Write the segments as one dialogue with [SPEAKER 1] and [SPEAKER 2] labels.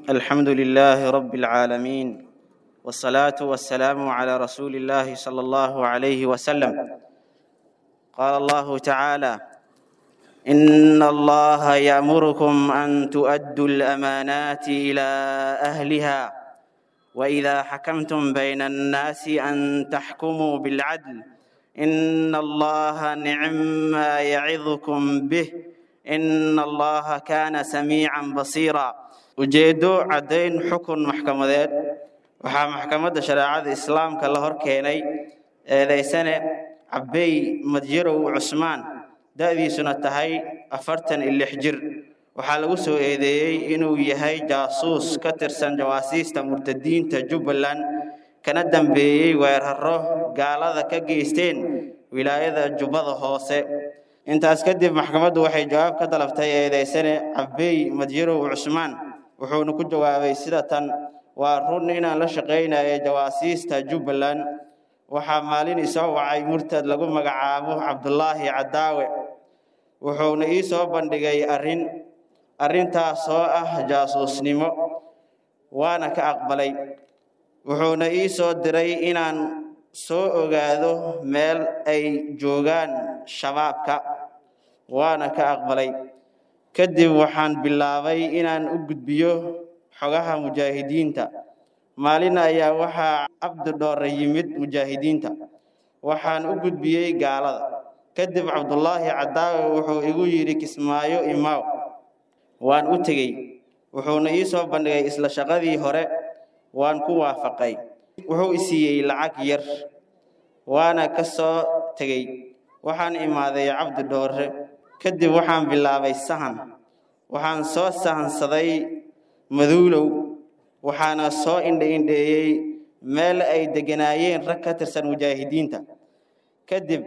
[SPEAKER 1] الحمد لله رب العالمين والصلاة والسلام على رسول الله صلى الله عليه وسلم قال الله تعالى إن الله يأمركم أن تؤدوا الأمانات إلى أهلها وإذا حكمتم بين الناس أن تحكموا بالعدل إن الله نعم ما يعظكم به إن الله كان سميعا بصيرا ujeeddo caddayn xukun maxkamadeed waxaa maxkamadda shareecada islaamka la hor keenay eedaysane cabbey madyarow cusmaan da'diisuna tahay afartan iyo lix jir waxaa lagu soo eedeeyey inuu yahay jaasuus ka tirsan jawaasiista murtadiinta jubbaland kana dambeeyey weeraro gaalada ka geysteen wilaayada jubbada hoose intaas kadib maxkamaddu waxay jawaab ka dalabtay eedaysane cabbey madyarow cusmaan wuxuuna ku jawaabay sida tan waa run inaan la shaqaynaya jawaasiista jubbaland waxaa maalin isoo wacay murtad lagu magacaabo cabdulaahi cadaawe wuxuuna ii soo bandhigay arrin arrintaas oo ah jaasuusnimo waana ka aqbalay wuxuuna ii soo diray inaan soo ogaado meel ay joogaan shabaabka waana ka aqbalay kadib waxaan bilaabay inaan u gudbiyo xogaha mujaahidiinta maalin ayaa waxaa cabdi dhoore yimid mujaahidiinta waxaan u gudbiyey gaalada kadib cabdulaahi cadaawe wuxuu igu yidhi kismaayo imaaw waan u tegey wuxuuna ii soo bandhigay isla shaqadii hore waan ku waafaqay wuxuu i siiyey lacag yar waana ka soo tegey waxaan imaaday cabdi dhoore kadib waxaan bilaabay sahan waxaan soo sahansaday maduulow waxaana soo indhaindheeyey meel ay degganaayeen rag ka tirsan mujaahidiinta kadib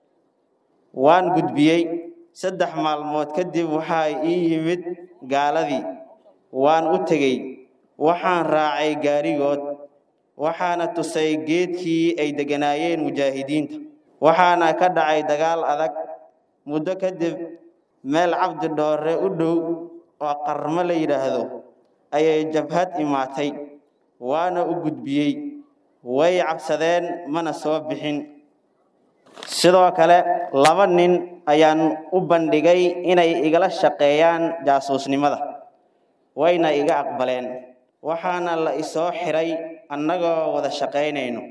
[SPEAKER 1] waan gudbiyey saddex maalmood kadib waxaa ii yimid gaaladii waan u tegey waxaan raacay gaarigood waxaana tusay geedkii ay degganaayeen mujaahidiinta waxaana ka dhacay dagaal adag muddo kadib meel cabdi dhoore u dhow oo qarmo la yidhaahdo ayay jabhad imaatay waana u gudbiyey way cabsadeen mana soo bixin sidoo kale laba nin ayaan u bandhigay inay igala shaqeeyaan jaasuusnimada wayna iga aqbaleen waxaana la isoo xiray annagoo wada shaqaynayno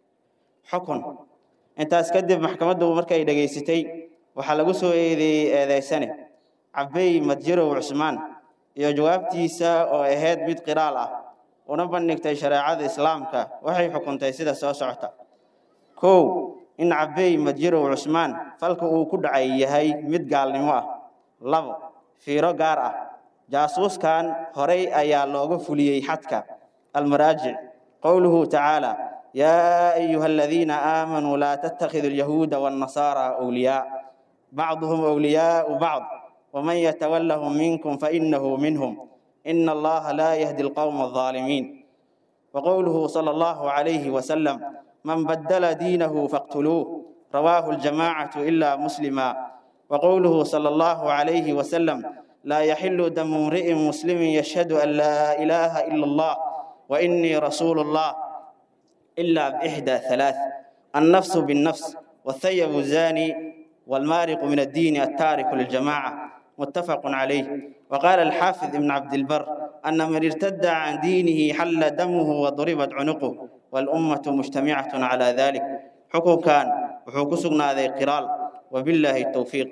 [SPEAKER 1] xukun intaas kadib maxkamaddu markay dhegaysatay waxaa lagu soo eedeeyey eedaysane cabbey madyarow cusmaan iyo jawaabtiisa oo ahayd mid qiraal ah una bandhigtay shareecada islaamka waxay xukuntay sida soo socota kow in cabbey madyarow cusmaan falka uu ku dhacay yahay mid gaalnimo ah labo fiiro gaar ah jaasuuskan horay ayaa looga fuliyey xadka almaraajic qowluhu tacaala yaa ayuha aladiina aamanuu laa tattakhidu alyahuuda waannasaara awliyaa bacduhum awliyaau bacd ومن يتولهم منكم فإنه منهم إن الله لا يهدي القوم الظالمين وقوله صلى الله عليه وسلم من بدل دينه فاقتلوه رواه الجماعة إلا مسلما وقوله صلى الله عليه وسلم لا يحل دم امرئ مسلم يشهد أن لا إله إلا الله وإني رسول الله إلا بإحدى ثلاث النفس بالنفس والثيب الزاني والمارق من الدين التارك للجماعة متفق عليه وقال الحافظ ابن عبد البر أن من ارتد عن دينه حل دمه وضربت عنقه والأمة مجتمعة على ذلك حكم كان وحكم سقنا ذي قرال وبالله التوفيق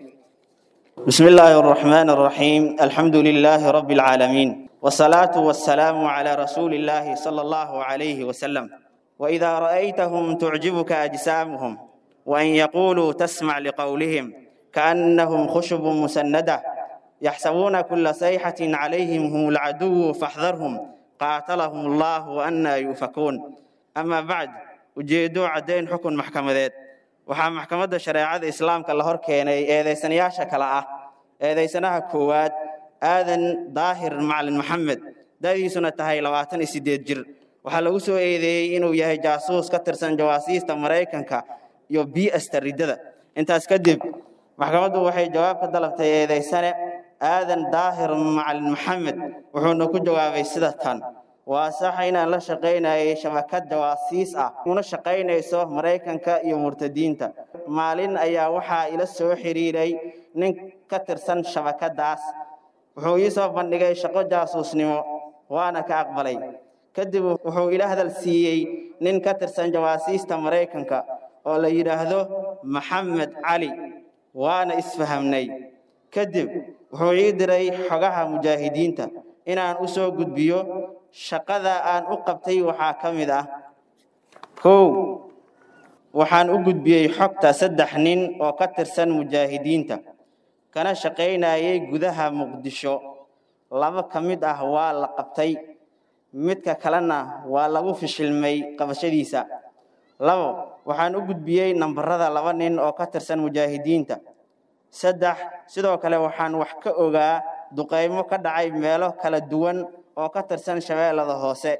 [SPEAKER 1] بسم الله الرحمن الرحيم الحمد لله رب العالمين والصلاة والسلام على رسول الله صلى الله عليه وسلم وإذا رأيتهم تعجبك أجسامهم وأن يقولوا تسمع لقولهم كأنهم خشب مسندة يحسبون كل صيحة عليهم هم العدو فاحذرهم قاتلهم الله وأنا يؤفكون أما بعد ujeedo caddayn xukun maxkamadeed waxaa maxkamadda shareecada islaamka la hor keenay eedaysanayaasha kale ah eedaysanaha koowaad aadan daahir macalin maxamed da'diisuna tahay labaatan iyo siddeed jir waxaa lagu soo eedeeyey inuu yahay jaasuus ka tirsan jawaasiista maraykanka iyo bi'asta riddada intaas kadib maxkamaddu waxay jawaab ka dalabtay eedaysane aadan daahir macalin maxamed wuxuuna ku jawaabay sida tan waa sax inaan la shaqaynayay shabakad jawaasiis ah una shaqaynayso maraykanka iyo murtadiinta maalin ayaa waxaa ila soo xiriiray nin ka tirsan shabakadaas wuxuu ii soo bandhigay shaqo jaasuusnimo waana ka aqbalay kadib wuxuu ila hadal siiyey nin ka tirsan jawaasiista maraykanka oo la yidhaahdo maxamed cali waana isfahamnay kadib wuxuu ii diray xogaha mujaahidiinta inaan u soo gudbiyo shaqada aan u qabtay waxaa ka mid ah kow waxaan u gudbiyey xogta saddex nin oo ka tirsan mujaahidiinta kana shaqaynayay gudaha muqdisho laba ka mid ah waa la qabtay midka kalena waa lagu fishilmay qabashadiisa labo waxaan u gudbiyey nambarada laba nin oo ka tirsan mujaahidiinta saddex sidoo kale waxaan wax ka ogaa duqaymo ka dhacay meelo kala duwan oo ka tirsan shabeellada hoose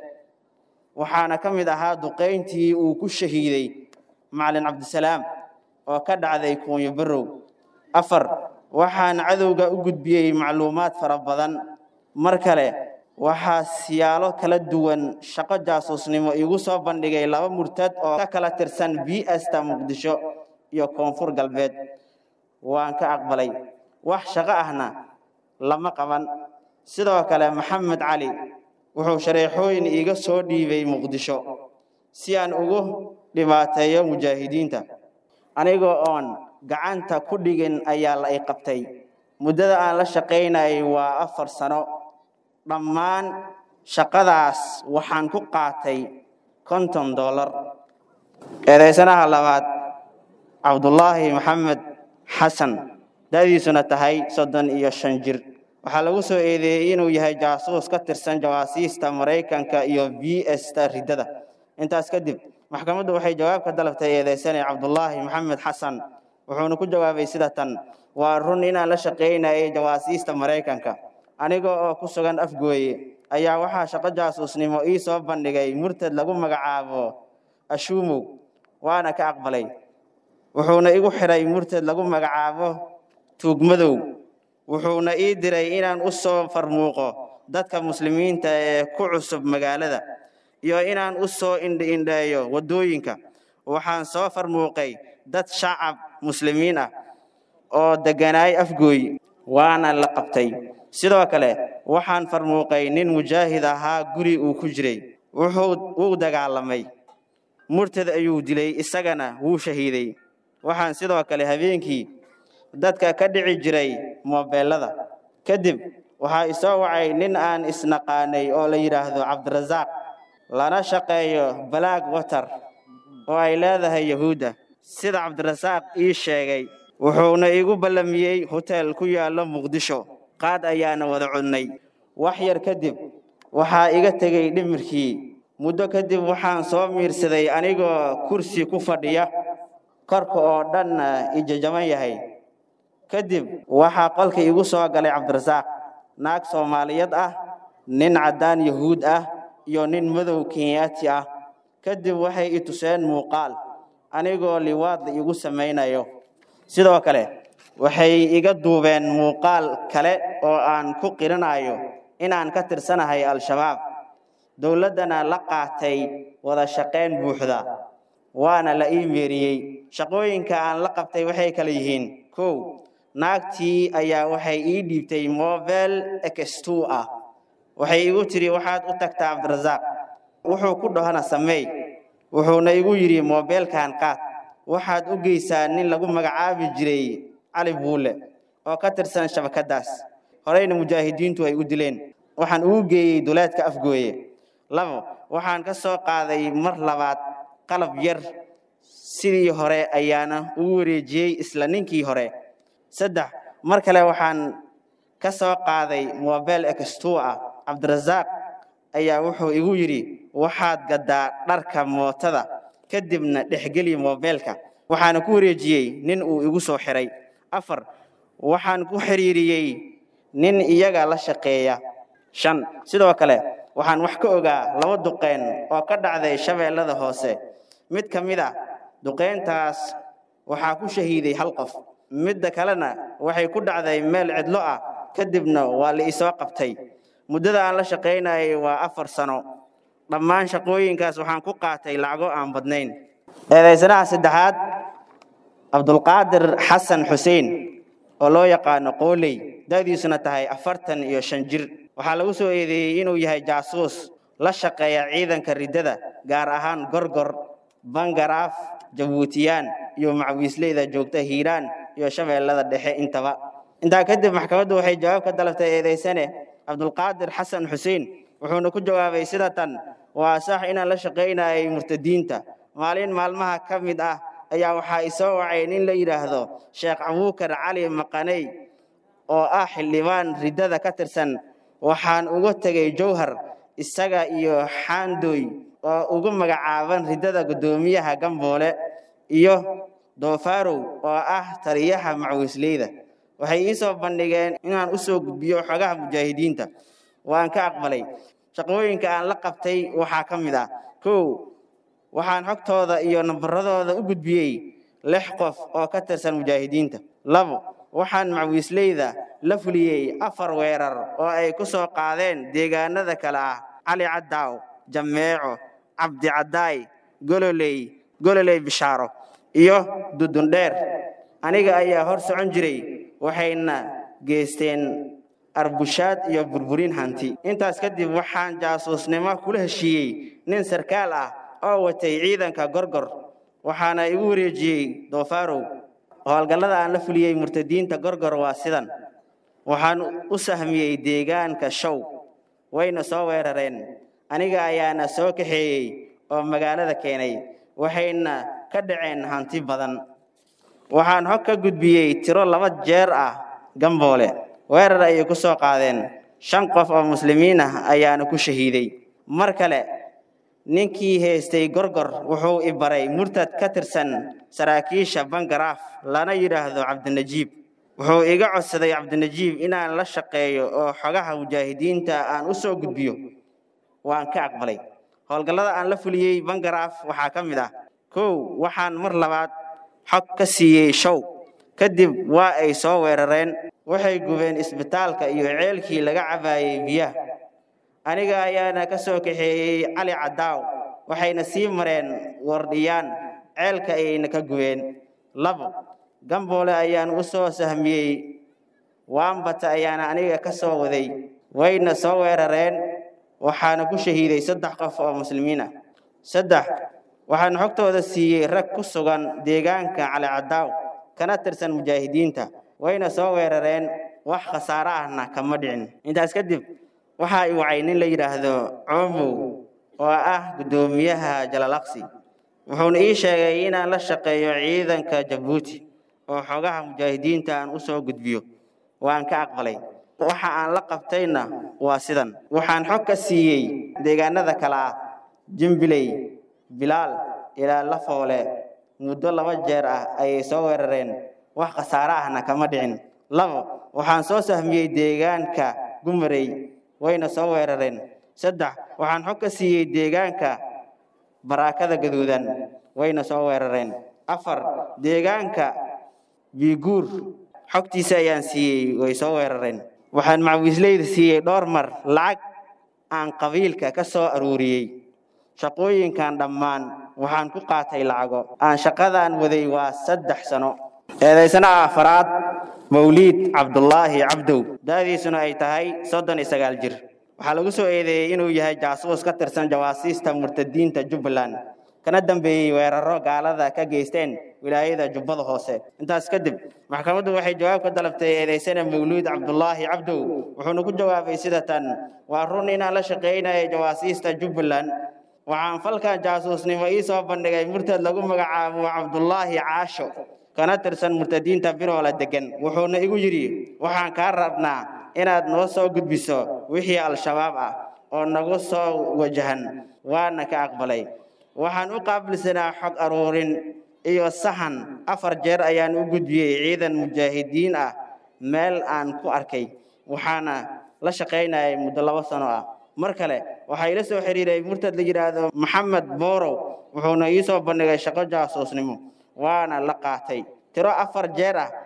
[SPEAKER 1] waxaana ka mid ahaa duqayntii uu ku shahiiday macalin cabdisalaam oo ka dhacday kuunyo barow afar waxaan cadowga u gudbiyey macluumaad fara badan mar kale waxaa siyaalo kala duwan shaqo jaasuusnimo iigu soo bandhigay laba murtad oo ka kala tirsan bsta muqdisho iyo koonfur galbeed waan ka aqbalay wax shaqo ahna lama qaban sidoo kale maxamed cali wuxuu shareexooyin iiga soo dhiibay muqdisho si aan ugu dhibaateeyo mujaahidiinta anigoo oon gacanta ku dhigin ayaa la i qabtay muddada aan la shaqaynayay waa afar sano dhammaan shaqadaas waxaan ku qaatay konton dollar eedaysanaha labaad cabdullaahi maxamed xasan da'diisuna tahay soddon iyo shan jir waxaa lagu soo eedeeyey inuu yahay jaasuus ka tirsan jawaasiista maraykanka iyo b sta riddada intaas kadib maxkamaddu waxay jawaab ka dalabtay eedaysane cabdullaahi maxamed xasan wuxuuna ku jawaabay sida tan waa run inaan la shaqaynayay jawaasiista maraykanka aniga oo ku sugan afgooye ayaa waxaa shaqo jaasuusnimo ii soo bandhigay murtad lagu magacaabo ashuumow waana ka aqbalay wuxuuna igu xidhay murtad lagu magacaabo tuugmadow wuxuuna ii diray inaan u soo farmuuqo dadka muslimiinta ee ku cusub magaalada iyo inaan u soo indhiindheeyo waddooyinka waxaan soo farmuuqay dad shacab muslimiin ah oo degganaay afgooy waana la qabtay sidoo kale waxaan farmuuqay nin mujaahid ahaa guri uu ku jiray wuxuu wuu dagaalamay murtad ayuu dilay isagana wuu shahiiday waxaan sidoo kale habeenkii dadka ka dhici jiray moobeelada kadib waxaa isoo wacay nin aan isnaqaanay oo la yidhaahdo cabdirasaaq lana shaqeeyo balaag water oo ay leedahay yahuudda sida cabdirasaaq ii sheegay wuxuuna igu ballamiyey hoteel ku yaallo muqdisho qaad ayaana wada codnay wax yar kadib waxaa iga tegey dhimirkii muddo kadib waxaan soo miirsaday anigoo kursi ku fadhiya korka oo dhanna ijajaban yahay kadib waxaa qolka igu soo galay cabdirasaaq naag soomaaliyeed ah nin caddaan yahuud ah iyo nin madow kenyaati ah kadib waxay i tuseen muuqaal anigoo liwaadla igu samaynayo sidoo kale waxay iga duubeen muuqaal kale oo aan ku qirinayo inaan ka tirsanahay al-shabaab dowladdana la qaatay wada shaqayn buuxda waana la ii meeriyey shaqooyinka aan la qabtay waxay kala yihiin kow naagtii ayaa waxay ii dhiibtay mobel x2 ah waxay igu tidhi waxaad u tagtaa cabdirasaaq wuxuu ku dhahana sameey wuxuuna igu yidhi mobeelkan qaad waxaad u geysaa nin lagu magacaabi jiray cali buule oo ka tirsan shabakadaas horeyna mujaahidiintu ay u dileen waxaan ugu geeyey duleedka afgooye labo waxaan ka soo qaaday mar labaad qalab yar sidii hore ayaana ugu wareejiyey isla ninkii hore saddex mar kale waxaan ka soo qaaday mobel x2 ah cabdirasaaq ayaa wuxuu igu yidhi waxaad gaddaa dharka mootada kadibna dhexgeli mobeelka waxaana ku wareejiyey nin uu igu soo xiray afar waxaan ku xiriiriyey nin iyaga la shaqeeya shan sidoo kale waxaan wax ka ogaa laba duqeen oo ka dhacday shabeellada hoose mid ka mid a duqeyntaas waxaa ku shahiiday hal qof midda kalena waxay ku dhacday meel cidlo ah kadibna waa la isoo qabtay muddada aan la shaqaynayay waa afar sano dhammaan shaqooyinkaas waxaan ku qaatay lacago aan badnayn eedaysanaha saddexaad cabdulqaadir xasan xuseen oo loo yaqaano qooley da'diisuna tahay afartan iyo shan jir waxaa lagu soo eedeeyey inuu yahay jaasuus la shaqeeya ciidanka riddada gaar ahaan gorgor bangaraaf jabuutiyaan iyo macwiisleyda joogta hiiraan iyo shabeellada dhexe intaba intaa kadib maxkamaddu waxay jawaab ka dalabtay eedaysane cabdulqaadir xasan xuseen wuxuuna ku jawaabay sida tan waa sax inaan la shaqaynayay murtadiinta maalin maalmaha ka mid ah ayaa waxaa isoo wacay nin la yidhaahdo sheekh abuukar cali maqaney oo ah xildhibaan riddada ka tirsan waxaan uga tegey jowhar isaga iyo xaandooy oo ugu magacaaban riddada guddoomiyaha gamboole iyo doofarow oo ah taliyaha macwiisleyda waxay ii soo bandhigeen inaan u soo gudbiyo xogaha mujaahidiinta waan ka aqbalay shaqooyinka aan la qabtay waxaa ka mid ah kow waxaan xogtooda iyo nambaradooda u gudbiyey lix qof oo ka tirsan mujaahidiinta labo waxaan macwiisleyda la fuliyey afar weerar oo ay ku soo qaadeen deegaanada kale ah cali caddaaw jameeco cabdi caddaay gololey gololey bishaaro iyo dudundheer aniga ayaa hor socon jiray waxayna geysteen arbushaad iyo burburin hanti intaas kadib waxaan jaasuusnimo kula heshiiyey nin sarkaal ah oo watay ciidanka gorgor waxaana igu wareejiyey doofarow howlgallada aan la fuliyey murtadiinta gorgor waa sidan waxaan u sahmiyey deegaanka show wayna soo weerareen aniga ayaana soo kaxeeyey oo magaalada keenay waxayna ka dhaceen hanti badan waxaan xog ka gudbiyey tiro laba jeer ah gamboole weerar ayay ku soo qaadeen shan qof oo muslimiin ah ayaana ku shahiiday mar kale ninkii haystay gorgor wuxuu i baray murtad ka tirsan saraakiisha bangaraaf lana yidhaahdo cabdinajiib wuxuu iga codsaday cabdinajiib inaan la shaqeeyo oo xogaha mujaahidiinta aan u soo gudbiyo waan ka aqbalay howlgallada aan la fuliyey bangaraaf waxaa ka mid ah kow waxaan mar labaad xog ka siiyey show kadib waa ay soo weerareen waxay gubeen isbitaalka iyo ceelkii laga cabaayey biyaha aniga ayaana ka soo kaxeeyey cali caddaaw waxayna sii mareen wardhiyaan ceelka ayayna ka gubeen labo gamboole ayaan u soo sahmiyey waambata ayaana aniga ka soo waday wayna soo weerareen waxaana ku shahiiday saddex qof oo muslimiin ah saddex waxaan xogtooda siiyey rag ku sugan deegaanka cali caddaaw kana tirsan mujaahidiinta wayna soo weerareen wax khasaare ahna kama dhicin intaas kadib waxaa i wacay nin la yidhaahdo coomow oo ah guddoomiyaha jalalaqsi wuxuuna ii sheegay inaan la shaqeeyo ciidanka jabuuti oo xogaha mujaahidiinta aan u soo gudbiyo waan ka aqbalay waxa aan la qabtayna waa sidan waxaan xog ka siiyey deegaanada kale ah jimbiley bilaal ilaa lafoole muddo laba jeer ah ayay soo weerareen wax khasaare ahna kama dhicin labo waxaan soo sahmiyey deegaanka gumarey wayna soo weerareen saddex waxaan xog ka siiyey deegaanka baraakada gaduudan wayna soo weerareen afar deegaanka biiguur xogtiisa ayaan siiyey way soo weerareen waxaan macwiisleyda siiyey dhowr mar lacag aan qabiilka ka soo aruuriyey shaqooyinkan dhammaan waxaan ku qaatay lacago aan shaqadaan waday waa saddex sano eedaysanaha afaraad mawliid cabdulaahi cabdow da'diisuna ay tahay soddon iyo sagaal jir waxaa lagu soo eedeeyey inuu yahay jaasuus ka tirsan jawaasiista murtadiinta jubbaland kana dambeeyey weeraro gaalada ka geysteen wilaayada jubbada hoose intaas kadib maxkamaddu waxay jawaab ka dalabtay eedaysana mawluud cabdulaahi cabdow wuxuuna ku jawaabay sida tan waa run inaan la shaqaynaya jawaasiista jubbaland waxaan falkan jaasuusnimo ii soo bandhigay murtad lagu magacaabo cabdulaahi caasho kana tirsan murtadiinta biroola degan wuxuuna igu yidhi waxaan kaa rabnaa inaad noo soo gudbiso wixii al-shabaab ah oo nagu soo wajahan waana ka aqbalay waxaan u qaabilsanaa xog aruurin iyo sahan afar jeer ayaan u gudbiyey ciidan mujaahidiin ah meel aan ku arkay waxaana la shaqaynayay muddo labo sano ah mar kale waxaa ila soo xiriiray murtad la yidhaahdo maxamed boorow wuxuuna ii soo bandhigay shaqo jaasuusnimo waana la qaatay tiro afar jeer ah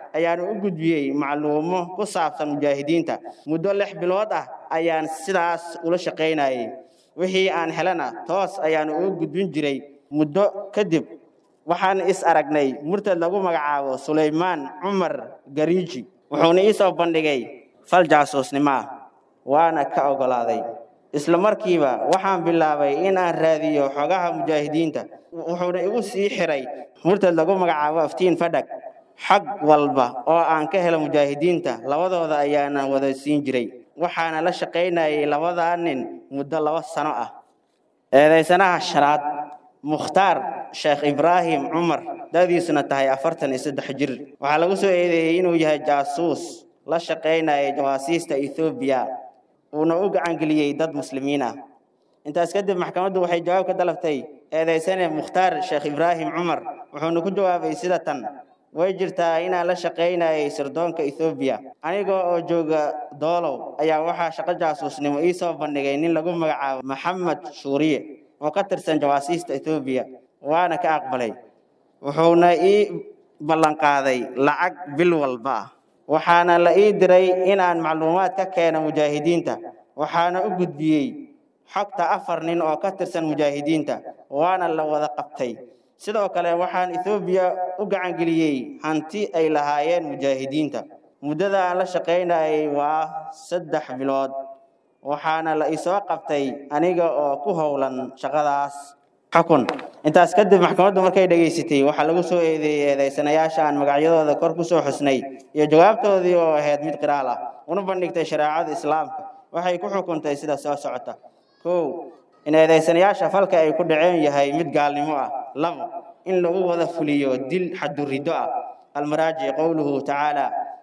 [SPEAKER 1] ayaanu u gudbiyey macluumo ku saabsan mujaahidiinta muddo lix bilood ah ayaan sidaas ula shaqaynayay wixii aan helana toos ayaanu ugu gudbin jiray muddo kadib waxaan is aragnay murtad lagu magacaabo sulaymaan cumar gariiji wuxuuna ii soo bandhigay fal jaasuusnimo ah waana ka oggolaaday isla markiiba waxaan bilaabay in aan raadiyo xogaha mujaahidiinta wuxuuna igu sii xiray murtad lagu magacaabo aftiin fadhag xag walba oo aan ka helo mujaahidiinta labadooda ayaana wada siin jiray waxaana la shaqaynayay labadaa nin muddo laba sano ah eedaysanaha shanaad mukhtaar sheekh ibraahim cumar da'diisuna tahay afartan iyo saddex jir waxaa lagu soo eedeeyey inuu yahay jaasuus la shaqaynayay jawaasiista ethoobiya uuna u gacangeliyey dad muslimiin ah intaas kadib maxkamaddu waxay jawaab ka dalabtay eedaysane mukhtaar sheekh ibraahim cumar wuxuuna ku jawaabay sida tan way jirtaa inaan la shaqaynayay sirdoonka ethoobiya aniga oo jooga doolow ayaa waxaa shaqo jaasuusnimo ii soo bandhigay nin lagu magacaabo maxamed shuuriye oo ka tirsan jawaasiista ethoobiya waana ka aqbalay wuxuuna ii ballanqaaday lacag bil walba ah waxaana la ii diray inaan macluumaad ka keeno mujaahidiinta waxaana u gudbiyey xogta afar nin oo ka tirsan mujaahidiinta waana la wada qabtay sidoo kale waxaan ethoobiya u gacangeliyey hanti ay lahaayeen mujaahidiinta muddada aan la shaqaynayay waa saddex bilood waxaana la isoo qabtay aniga oo ku howlan shaqadaas xukun intaas kadib maxkamaddu markay dhegaysatay waxaa lagu soo eedeeyey eedaysanayaasha aan magacyadooda kor ku soo xusnay iyo jawaabtoodii oo ahayd mid qiraal ah una bandhigtay shareecada islaamka waxay ku xukuntay sida soo socota kow in eedaysanayaasha falka ay ku dhaceen yahay mid gaalnimo ah labo in lagu wada fuliyo dil xadurido ah almaraajic qowluhu tacaala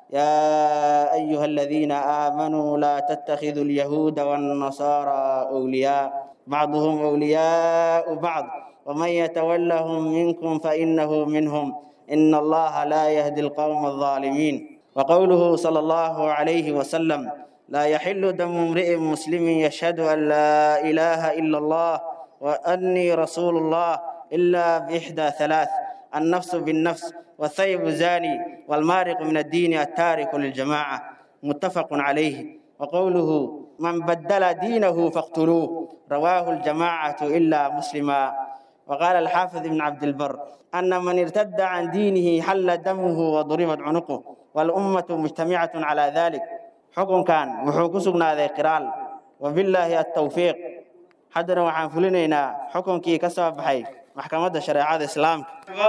[SPEAKER 1] يا أيها الذين آمنوا لا تتخذوا اليهود والنصارى أولياء بعضهم أولياء بعض ومن يتولهم منكم فإنه منهم إن الله لا يهدي القوم الظالمين وقوله صلى الله عليه وسلم لا يحل دم امرئ مسلم يشهد أن لا إله إلا الله وأني رسول الله إلا بإحدى ثلاث النفس بالنفس والثيب زاني والمارق من الدين التارك للجماعة متفق عليه وقوله من بدل دينه فاقتلوه رواه الجماعة إلا مسلما وقال الحافظ ابن عبد البر أن من ارتد عن دينه حل دمه وضربت عنقه والأمة مجتمعة على ذلك حكم كان وحكسنا ذي قرال وبالله التوفيق حدنا وحان فلنينا حكم كي كسب حي محكمة شريعة الإسلام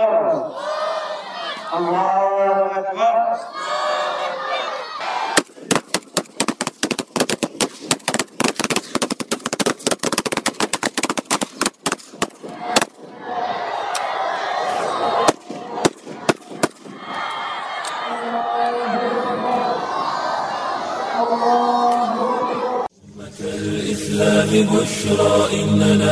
[SPEAKER 1] الله أكبر
[SPEAKER 2] الإسلام بشرى إننا